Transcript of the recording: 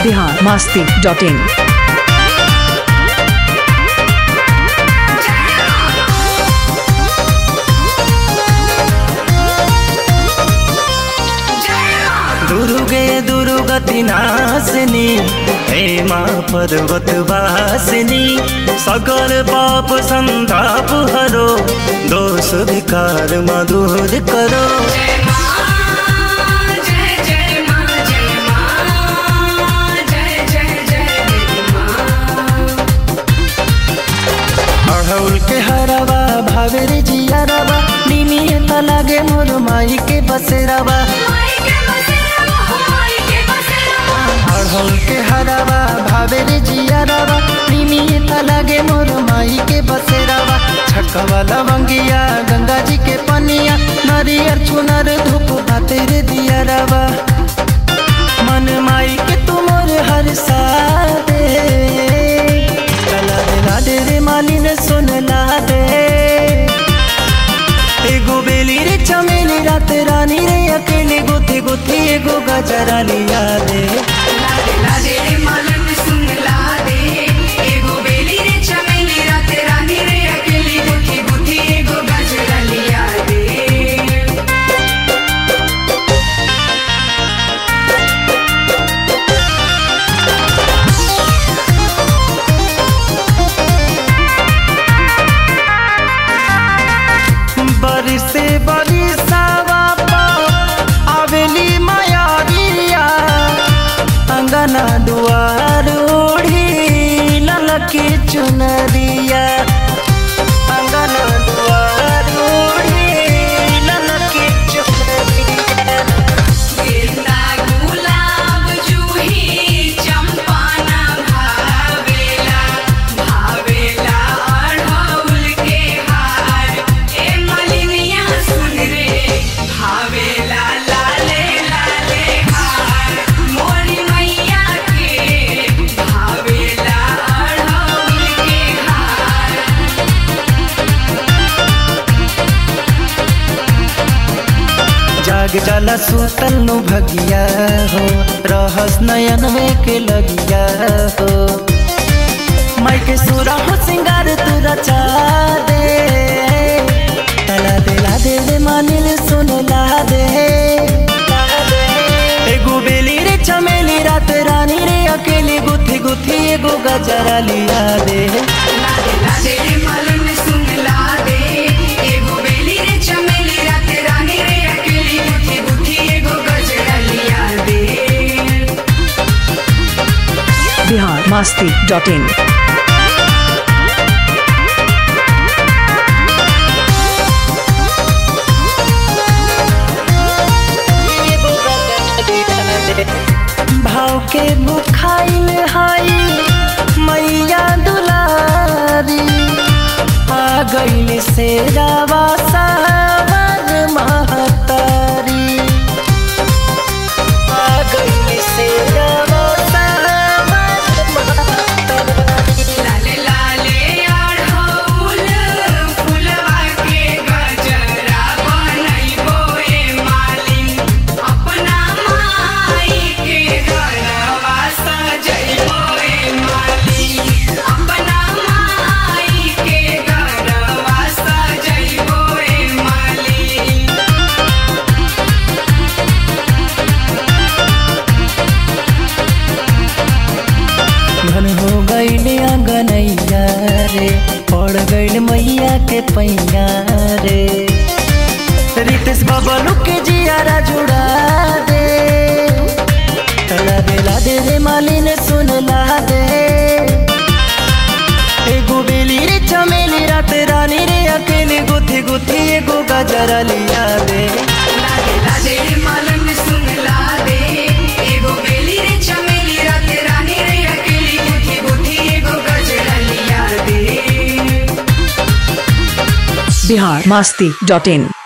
Bihar Masti dot इन दुर्गे दुर्गति नाशिनी हेमा पर्वत वासिनी सकल पाप संताप हरो दोष विकार मधुर करो अढ़ौल के हरवा भावेर जियरवा निमियत लागे मोर माई के बसेरवा अढ़ौल के हरवा भावेर जियरवा निमियत लागे मोर माई के बसेरवा छकवा लवंगिया गंगा जी के पनिया नरियर चुनर धूप भातेर दियरवा मन माई के तुमर हर सादे कला दिला दे रे मालिन सुन ला दे एगो बेली रे चमेली रात रानी रे अकेले गुथी गुथी एगो गजरा लिया दे बरिसे बरिसावा पा आवेली मायारिया अंगना दुआर ओढ़ी ललकी चुनरिया अंगना दुआर ओढ़ी ललकी चुनरिया भावेला लाले लाले हार मोरी मैया के भावेला अढ़ौल के हार जाग जाला सुतल नु भगिया हो रहस नयन में के लगिया हो माई के सुरा हो सिंगार तू रचा दे तला दिला दे रे मानिल सुन ला दे एगो बेली रे चमेली रात रानी रे अकेली गुथी गुथी एगो गजरा लिया दे लादे लादे रे मालन सुन लादे एगो बेली रे चमेली रात रानी रे अकेली गुथी गुथी एगो गजरा लिया दे बिहार मास्ती डॉट इन भाव के बुखाइल हाई मैया दुलारी आ गइल से रावा सावर महतारी आ गइल से रावा सावर महतारी लाले लाले अढ़ौल फुलवा के गजरा बनैबो ए मालिन अपना माई के घरवा सजैबो ए मालिन अपना माई के घरवा सजैबो ए मालिन धन हो गइल अंगनैया रे पड़ गइल मैया के पैया रे रितेश बबलू के जियारा जुड़ा दे तला बेला दे रे मालिन सुन ला दे एगो बेली रे चमेली रात रानी रे अकेले गुथी गुथी एगो गजरा लिया दे लादे लादे रे मालन सुन लादे एगो बेली रे चमेली रात रानी रे अकेली गुथी गुथी एगो गजरा लिया दे बिहार मास्ती डॉट इन